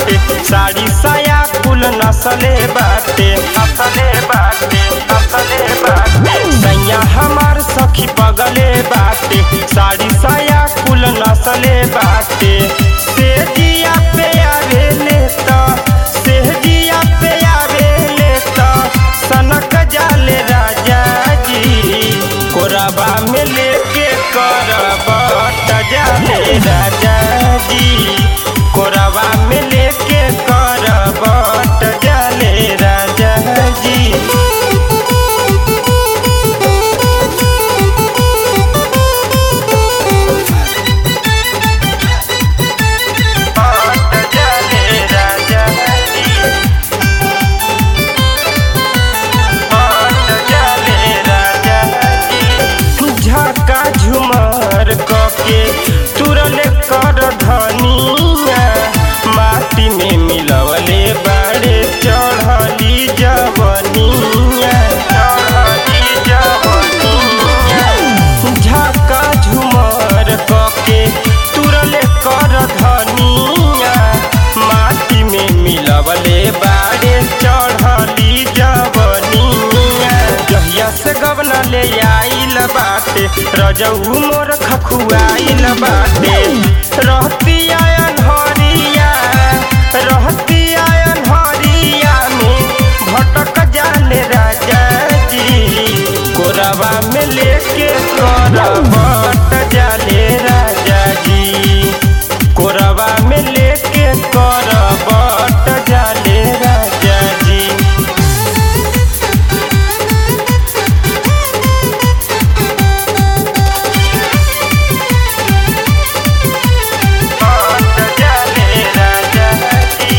बाटे साड़ी साया कुल नसले बाटे नसले बाटे नसले बाटे सैया हमार सखी पगले बाटे साड़ी साया कुल नसले बाटे सेजिया पे आवे लेता सेजिया पे आवे लेता सनक जाले राजा जी कोरबा में लेके करबट जाले राजा जी कोरबा में लेके करबट जाले राजा जी बट जाले राजा जी बट जाले राजा जी झका झुमर कके तुरल कर धनिया माटी में मिलवले बाड़े चढ़ली जवनिया चढ़ली जवनिया झका झुमर कके तुरल कर धनिया माटी में मिलवले बाड़े चढ़ली जवनिया जहिया से गवना ले आइल बाटे रजऊ मोर खखुआइल बाटे रहती आयन हरिया रहती आयन हरिया में भटक जाले राजा जी कोरबा में लेके करबट जाले राजा जी कोरबा में लेके करबट जाले राजा जी बट जाले राजा जी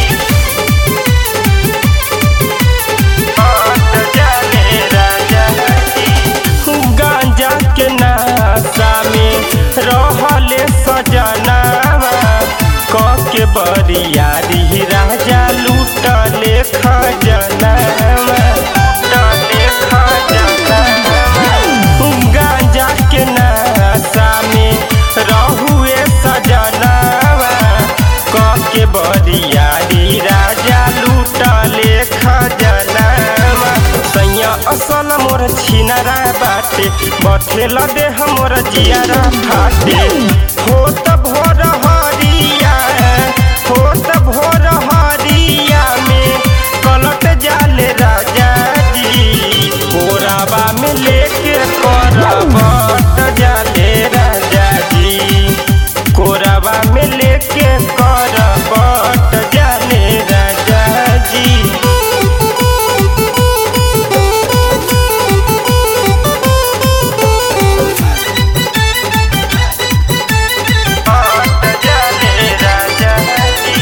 बट जाले राजा जी गांजा के नाशा में रहले सजनावा क के बरियारी राजा लूटले खजनावा लूटले खजनावा गांजा के नाशा में रहुए सजनावा क के बरियारी राजा लूटले खजनावा सैया असल मोर छिनरा बाटे बथेल देह मोर जियारा फाटे होत भोर हरिया होत भोर हरिया में कलट जाले राजा जी कोराबा में लेके करबट जाले राजा जी कोराबा में लेके करबट जाले राजा जी बट जाले राजा जी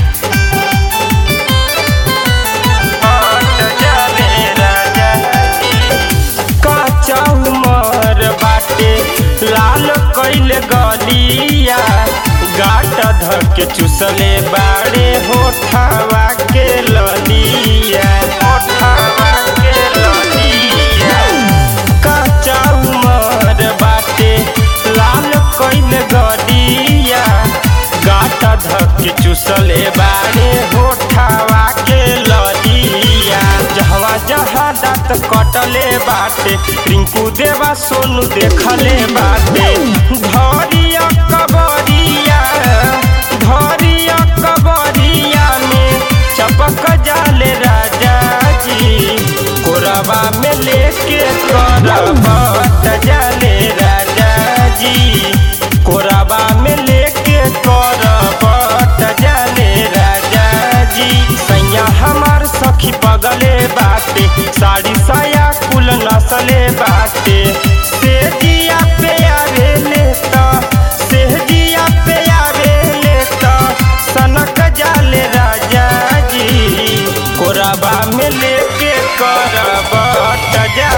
बट जाले राजा जी काचा उमर बाटे लाल कैले गलिया गाट धक चुसले बाड़े होठावा के ललिया होठावा के ललिया काचा उमर बाटे लाल कैले गलिया गाट धक चुसले बाड़े होठावा के ललिया जहवा जहाँ दांत कटले बाटे रिंकू देवा सोनू देखले बाटे धरिया कबरिया धरिया कबरिया में चपक जाले राजा जी कोरबा में लेके करबट जाले राजा जी कोरबा में लेके करबट जाले राजा जी सैया हमार सखी पगले बाटे साड़ी साया कुल नसले बाटे सेजिया पे आवे लेता सेजिया पे आवे लेता सनक जाले राजा जी कोरबा में लेके करबट जा